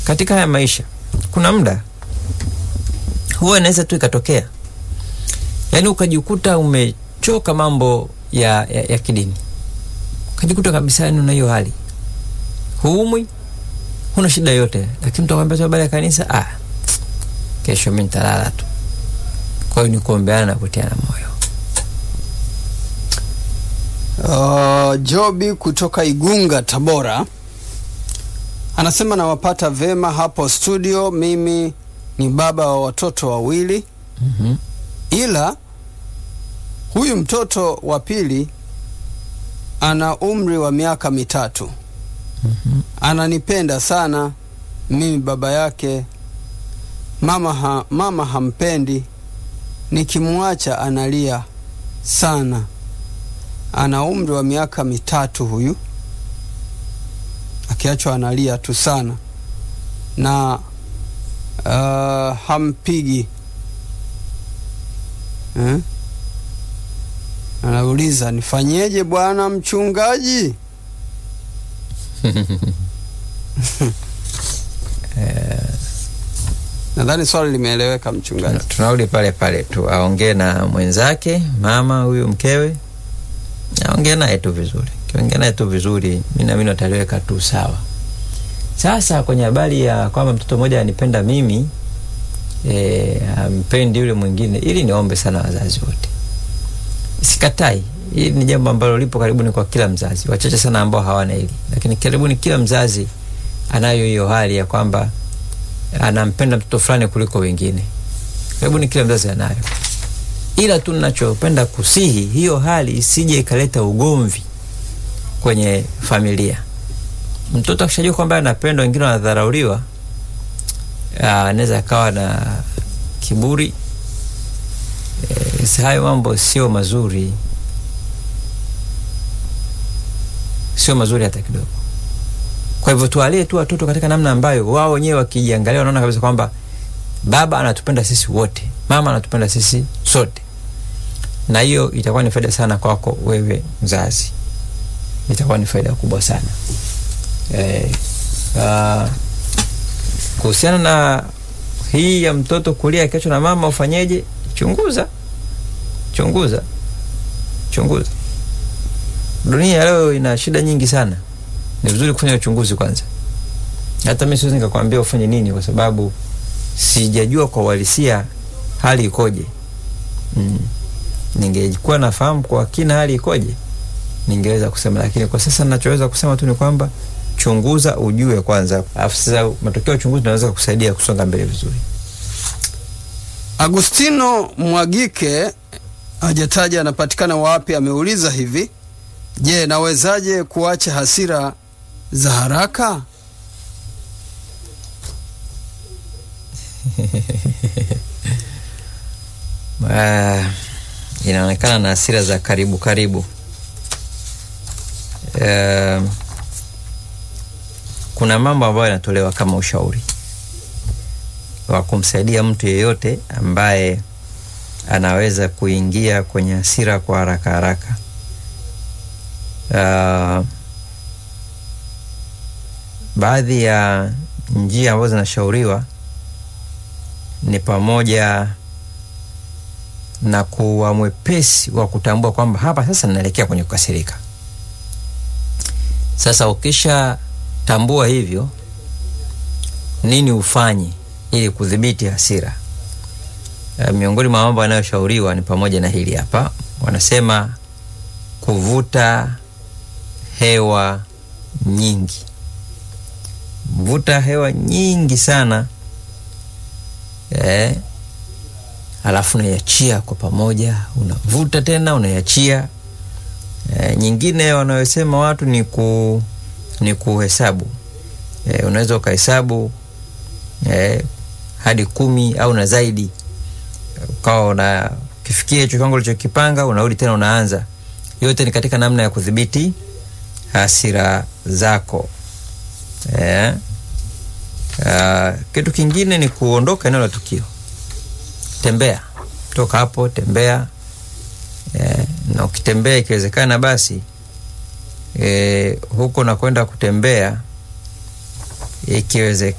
katika haya maisha kuna muda huwa inaweza tu ikatokea, yaani ukajikuta umechoka mambo ya, ya, ya kidini, ukajikuta kabisa yani una hiyo hali, huumwi, huna shida yote, lakini mtu akwambia tu habari ya kanisa, ah, kesho mi nitalala tu. Kwa hiyo ni kuombeana na kutiana moyo. Uh, Jobi kutoka Igunga, Tabora anasema nawapata vema hapo studio. Mimi ni baba wa watoto wawili, Mhm. ila huyu mtoto wa pili ana umri wa miaka mitatu. Ananipenda sana mimi baba yake. Mama, ha, mama hampendi, nikimwacha analia sana. Ana umri wa miaka mitatu huyu, akiachwa analia tu sana na uh, hampigi eh? Anauliza, nifanyeje bwana mchungaji? Nadhani swali limeeleweka mchungaji. Tunarudi pale pale tu, aongee na mwenzake mama huyu mkewe, aongee naye tu vizuri. Kiongea naye tu vizuri, mi naamini wataliweka tu sawa. Sasa kwenye habari ya kwamba mtoto mmoja anipenda mimi e, ampendi yule mwingine, ili niombe sana wazazi wote, sikatai. Hili ni jambo ambalo lipo karibuni kwa kila mzazi, wachache sana ambao hawana hili, lakini karibuni kila mzazi anayo hiyo hali ya kwamba anampenda mtoto fulani kuliko wengine. Karibuni kila mzazi anayo, ila tu ninachopenda kusihi hiyo hali isije ikaleta ugomvi kwenye familia. Mtoto akishajua kwamba anapendwa, wengine wanadharauliwa, ah, anaweza akawa na kiburi. E, hayo mambo sio mazuri, sio mazuri hata kidogo. Kwa hivyo tuwalie tu watoto katika namna ambayo wao wenyewe wakijiangalia wanaona kabisa kwamba baba anatupenda sisi wote, mama anatupenda sisi sote, na hiyo itakuwa ni faida sana kwako wewe mzazi, itakuwa ni faida kubwa sana eh, uh, kuhusiana na hii ya mtoto kulia akiachwa na mama, ufanyeje? Chunguza, chunguza, chunguza. Dunia ya leo ina shida nyingi sana ni vizuri kufanya uchunguzi kwanza. Hata mimi siwezi nikakwambia ufanye nini, kwa sababu sijajua kwa uhalisia hali ikoje. Mm. Ningekuwa nafahamu kwa kina hali ikoje, ningeweza kusema, lakini kwa sasa ninachoweza kusema tu ni kwamba chunguza, ujue kwanza, alafu sasa matokeo ya uchunguzi naweza kusaidia kusonga mbele vizuri. Agustino Mwagike hajataja anapatikana wapi, ameuliza hivi: Je, nawezaje kuacha hasira za haraka? Uh, inaonekana na hasira za karibu karibu. Uh, kuna mambo ambayo yanatolewa kama ushauri wa kumsaidia mtu yeyote ambaye anaweza kuingia kwenye hasira kwa haraka haraka. Uh, baadhi ya njia ambazo zinashauriwa ni pamoja na kuwa mwepesi wa kutambua kwamba hapa sasa ninaelekea kwenye kukasirika. Sasa ukisha tambua hivyo, nini ufanye ili kudhibiti hasira? Uh, miongoni mwa mambo yanayoshauriwa ni pamoja na hili hapa, wanasema kuvuta hewa nyingi. Vuta hewa nyingi sana eh, alafu unaiachia kwa pamoja, unavuta tena unaiachia. Eh, nyingine wanayosema watu ni ku ni kuhesabu. Eh, unaweza ukahesabu eh, hadi kumi au na zaidi, ukawa una kifikia hicho kiwango ulichokipanga, unarudi tena unaanza. Yote ni katika namna ya kudhibiti hasira zako eh. Uh, kitu kingine ni kuondoka eneo la tukio. Tembea, toka hapo, tembea eh, na ukitembea ikiwezekana basi eh, huko na kwenda kutembea ikiwezekana